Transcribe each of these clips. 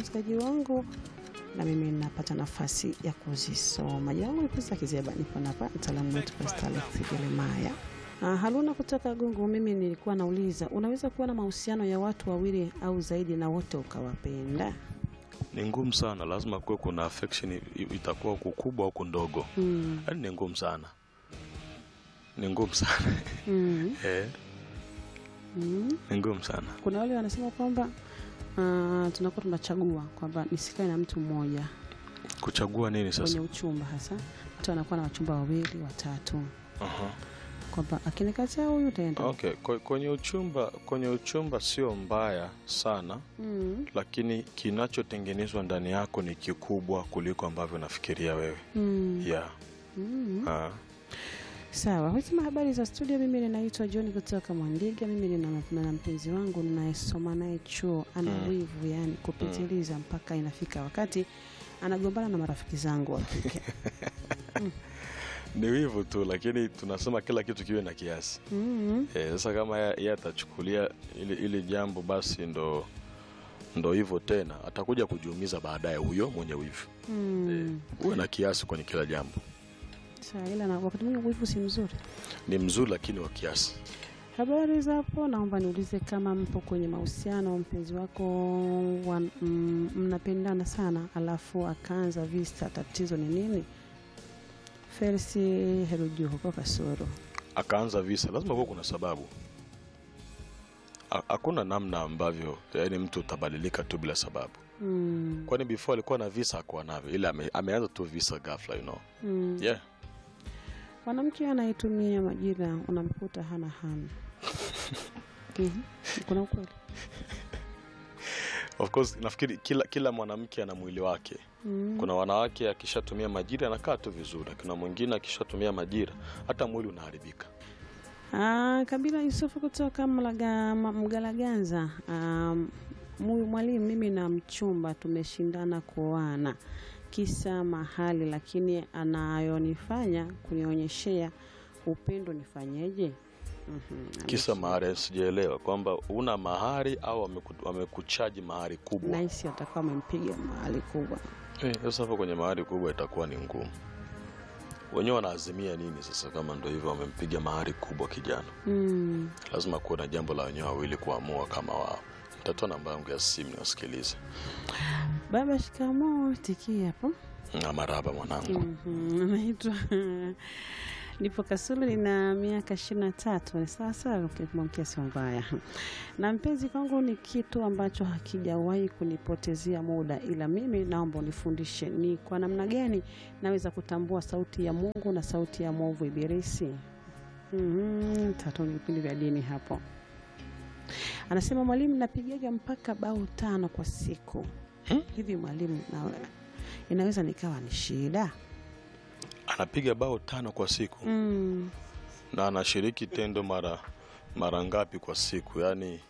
msikilizaji wangu, na mimi napata nafasi ya kuzisoma. Jina langu ni Pesa Kizeba, nipo hapa mtaalamu wetu Pastor Alex Jeremiah. Ah, Haruna kutoka Gungu, mimi nilikuwa nauliza, unaweza kuwa na mahusiano ya watu wawili au zaidi na wote ukawapenda? Ni ngumu sana, lazima kuwe kuna affection, i- itakuwa huku kubwa huku ndogo, Mm. yaani ni ngumu sana, ni ngumu sana Mm. eh, Mm. ni ngumu sana. Kuna wale wanasema kwamba ah, tunakuwa tunachagua kwamba nisikae na mtu mmoja Kuchagua nini kwenye sasa? uchumba, hasa mtu anakuwa na wachumba wawili watatu, Aha. kwamba akinikataa huyu utaenda. Okay, kwe- kwenye uchumba, kwenye uchumba sio mbaya sana, Mm. lakini kinachotengenezwa ndani yako ni kikubwa kuliko ambavyo unafikiria wewe. Mm. Yeah. Mm. Ah. Sawa, husema habari za studio. Mimi ninaitwa John kutoka Mwandiga. Mimi nina na mpenzi wangu ninayesoma naye chuo, ana Mm. wivu yani kupitiliza, mpaka inafika wakati anagombana na marafiki zangu wa kike. Ni wivu tu, lakini tunasema kila kitu kiwe na kiasi. Mm. Eh, sasa kama ye- yeye atachukulia ili, ili jambo basi ndo ndo hivyo tena, atakuja kujiumiza baadaye huyo mwenye wivu. Mm. Uwe na kiasi kwenye kila jambo. Sawa, ila na wakati mwingine wivu si mzuri. Ni mzuri lakini wa kiasi. Habari za hapo, naomba niulize kama mpo kwenye mahusiano, mpenzi wako wa, mm, mnapendana sana, alafu akaanza vista, tatizo ni nini? Felsi Heruju huko Kasoro. Akaanza visa, lazima kuwa kuna sababu. Ha- Hakuna namna ambavyo yani mtu utabadilika tu bila sababu. Mm. Kwani before alikuwa na visa hakuwa navyo, ila ame, ameanza tu visa ghafla, you know. Mm. Yeah. Mwanamke anayetumia majina unamkuta hana hamu. Mhm. Kuna ukweli. Of course nafikiri kila kila mwanamke ana mwili wake. Mm. Kuna wanawake akishatumia majira anakaa tu vizuri, kuna mwingine akishatumia majira hata mwili unaharibika. Ah, Kabila Yusufu kutoka Mlaga, Ma- Mgalaganza. Um, mwalimu, mimi na mchumba tumeshindana kuoana kisa mahali, lakini anayonifanya kunionyeshea upendo nifanyeje? Mhm, Kisa ameshi- mahari, sijaelewa kwamba una mahari au wameku- wamekuchaji mahari kubwa. Nahisi atakuwa amempiga mahali kubwa. Eh, Sasa hapo kwenye mahari kubwa itakuwa ni ngumu. Wenyewe wanaazimia nini sasa? Kama ndo hivyo wamempiga mahari kubwa kijana, Mm. lazima kuwe na jambo la wenyewe wawili kuamua kama wao. Nitatoa namba yangu ya simu niwasikilize. Baba, shikamoo. Tikia hapo. Na maraba mwanangu. Mhm, anaitwa nipo Kasulu, nina miaka ishirini na tatu. Ni sawa sawa, ukimwamkia sio mbaya. Na mpenzi kwangu ni kitu ambacho hakijawahi kunipotezea muda, ila mimi naomba unifundishe ni kwa namna gani naweza kutambua sauti ya Mungu na sauti ya mwovu Ibilisi. Mhm, tatu ni vipindi vya dini hapo. Anasema mwalimu, napigaga mpaka bao tano kwa siku. Hmm? Hivi mwalimu, na inaweza nikawa ni shida? Anapiga bao tano kwa siku Mm. na anashiriki tendo mara mara ngapi kwa siku? Yani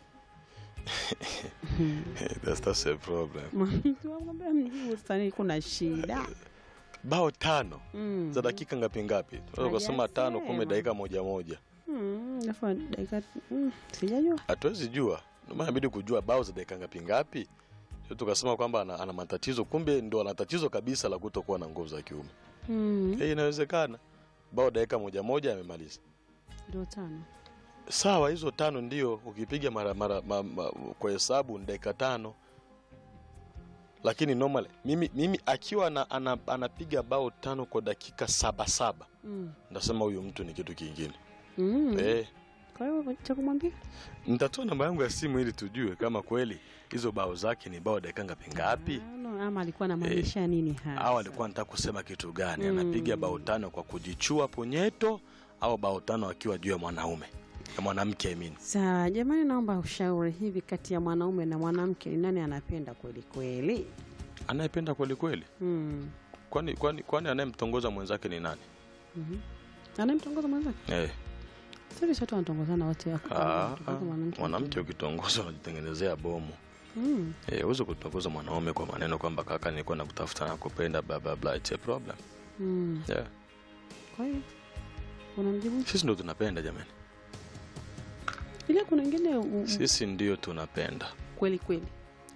that's, that's a problem. Tunamwambia mjibu sasa, kuna shida Bao tano Mm. za dakika ngapi ngapi? Tunaweza kusema tano, kumbe Hajasema. dakika moja moja. Mm, alafu dakika mm, sijajua. hatuwezi jua, ndio maana inabidi kujua bao za dakika ngapi ngapi, sio tukasema kwamba ana, ana matatizo, kumbe ndo ana tatizo kabisa la kutokuwa na nguvu za kiume. Mm, Eh, inawezekana bao dakika moja moja amemaliza. ndio tano. Sawa, hizo tano ndio ukipiga mara, mara ma, ma, kwa hesabu ni dakika tano, lakini normal mimi, mimi akiwa na, ana, anapiga bao tano kwa dakika saba saba, Mm. ndasema huyu mtu ni kitu kingine Mm. eh. Kwa hiyo cha kumwambia Nitatoa namba yangu ya simu ili tujue kama kweli hizo bao zake ni bao dakika ngapi ngapi. Ah, no, ama alikuwa anamaanisha nini hasa? au alikuwa anataka kusema kitu gani? Mm. Anapiga bao tano kwa kujichua punyeto au bao tano akiwa juu ya mwanaume ya mwanamke I mean. Sawa jamani, naomba ushauri hivi, kati ya mwanaume na mwanamke ni nani anapenda kweli kweli? Anayependa kweli kweli, Mm. kwani kwani kwani anayemtongoza mwenzake ni nani? Mhm. Anayemtongoza mwenzake? Eh, Sisi sote wanatongozana wote wako. ah, Mtongoza ah, mwanamke. mwanamke ukitongoza unajitengenezea bomu. Mm. Eh, uweze kutongoza mwanaume kwa maneno kwamba kaka, nilikuwa nakutafuta na kupenda bla bla bla, it's a problem. Mm. Yeah. Kwa hiyo unamjibu Sisi ndio tunapenda jamani, ila kuna wengine u- u- sisi ndio tunapenda kweli kweli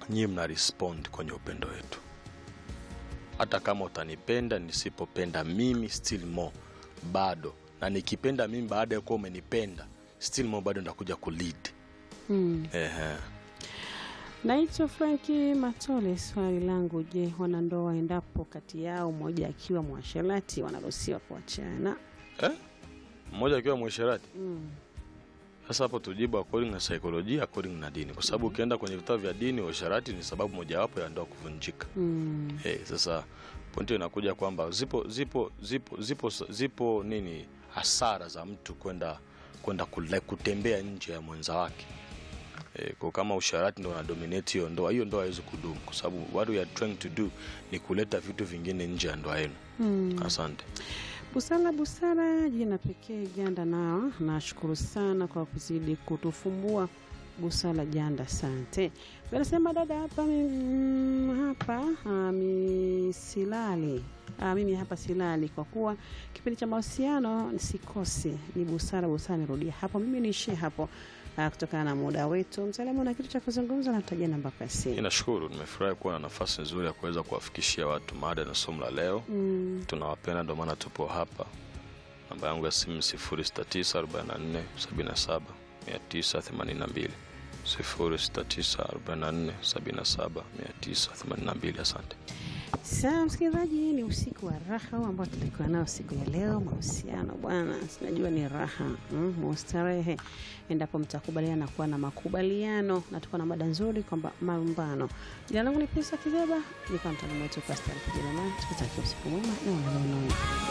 nyie mna respond kwenye upendo wetu hata kama utanipenda nisipopenda mimi still more bado na nikipenda mimi baada ya kuwa umenipenda still more bado ndakuja kulead Mm. Ehe. Naitwa Franki Matole. Swali langu, je, wanandoa endapo kati yao mmoja akiwa mwasherati wanaruhusiwa kuachana? eh? mmoja akiwa mwesherati Mm. sasa hapo tujibu according na saikolojia according na dini kwa sababu ukienda kwenye vitabu vya dini uasherati ni sababu mojawapo ya ndoa kuvunjika Mm. hey, sasa pointi inakuja kwamba zipo zipo zipo zipo zipo nini hasara za mtu kwenda kwenda kule- kutembea nje ya mwenza wake e, kwa kama usharati ndo unadominate hiyo ndoa hiyo ndoa haiwezi kudumu kwa sababu what we are trying to do ni kuleta vitu vingine nje ya ndoa yenu Mm. asante Busara Busara, jina pekee Janda. Nao nashukuru sana kwa kuzidi kutufumbua Busara Janda, asante. Anasema dada hapa mm, hapa ah, mi silali ah, mimi hapa silali kwa kuwa kipindi cha mahusiano sikosi. Ni Busara Busara, nirudia hapo, mimi niishie hapo ah, kutokana na muda wetu. Msalimu na kitu cha kuzungumza, natajia namba ya simu. ninashukuru nimefurahi kuwa na nafasi nzuri ya kuweza kuwafikishia watu mada na somo la leo Mm, tunawapenda ndio maana tupo hapa namba yangu ya simu 0694779982 0694779982 asante Sawa msikilizaji, ni usiku wa raha huu ambao tulikuwa nao siku ya leo. Mahusiano bwana, sinajua ni raha mm, mustarehe endapo mtakubaliana kuwa na makubaliano, na tuko na mada nzuri kwamba malumbano. Jina langu ni Pisa Kizeba, nikawa mtaalamu wetu Pastor Kijelema, tukutakia usiku mwema na unaona